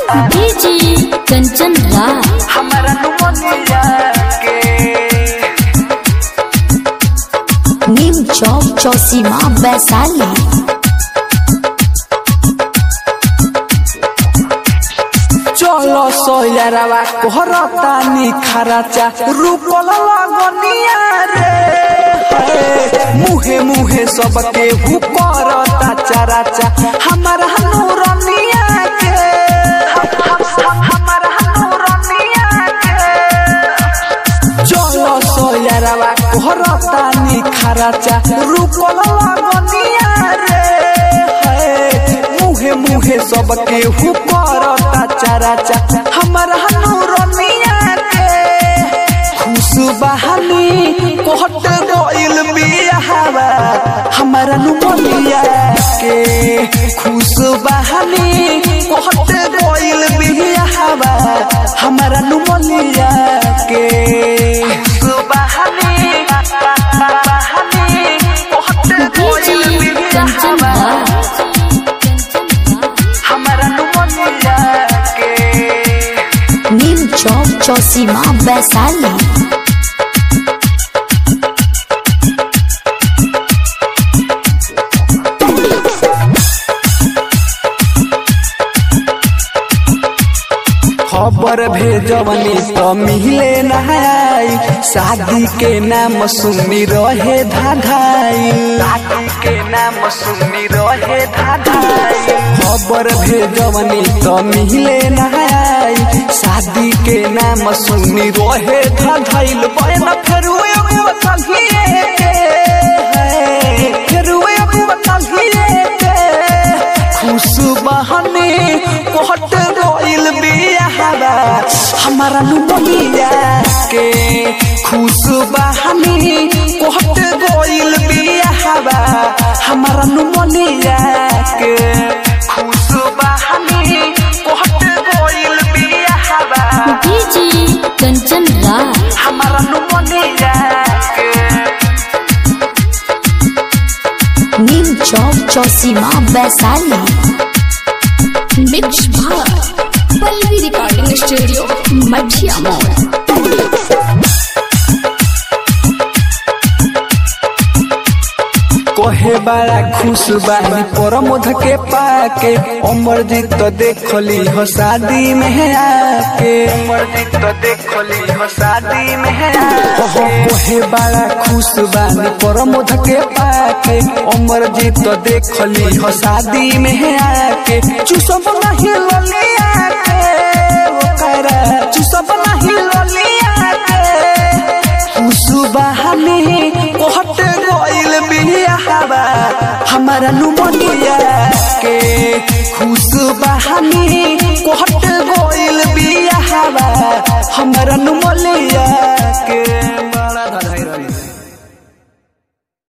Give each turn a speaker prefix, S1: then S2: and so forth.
S1: DJ Kanchan राज
S2: हमारा pneumoniae के
S1: नीम चौक चौसीमा वैशाली
S2: चलो सोयरवा कोहरता निखराचा रूपल लगनिया रे हे, मुहे मुहे सबके हुकरता चराचा हमारा नूरनिया के हमारा नूरनिया के चलो सोयरवा कोहरता निखराचा रूपल लगनिया रे हे, मुहे मुहे सबके हुकरता चराचा हमारा नूरनिया के खुशबहानी कोहट गइल बियाहवा हमारा नुमनिया के खुशबहानी कोहट गइल बियाहवा हमारा नुमनिया के खुशबहानी बहानी कोहट
S1: डीजे
S2: गइल
S1: कंचन
S2: बियाहवा
S1: राज
S2: हमारा नुमनिया के
S1: नीम चौक चौसीमा वैशाली
S2: खबर भेजवनी तो मिले नहाई शादी के नाम सुनी रहे धाधाई शादी के नाम सुनी रहे धाधाई खबर भेजवनी तो मिले नहाई शादी के नाम सुनी रहे धाधाइल बहन फेर एगो कहिए के फेर एगो कहिए के खुशबहानी कोहट रोइल बियाहवा हमारा नुमनिया के खुशबहानी कोहट रोइल बियाहवा हमारा नुमनिया के खुशबहानी कोहट रोइल बियाहवा
S1: डीजे कंचन राज
S2: हमारा नुमनिया के
S1: नीम चौक चौसीमा वैशाली मिक्स भार पल्लवी रिकॉर्डिंग स्टूडियो मठिया मोड़
S2: कोहे बड़ा खुश बानी परमोध के पाके अमरजीत तो देखली हो शादी में आके अमरजीत तो देखली हो शादी में आके कोहे बड़ा खुश बानी परमोध के पाके अमरजीत तो देखली हो शादी में आके चुसब नहीं ललिया के ओकरा चुसब नहीं ललिया के खुशबहानी कोहट गइल बियाहवा हमारा नुमनिया के खुशबहानी कोहट गइल बियाहवा हमारा नुमनिया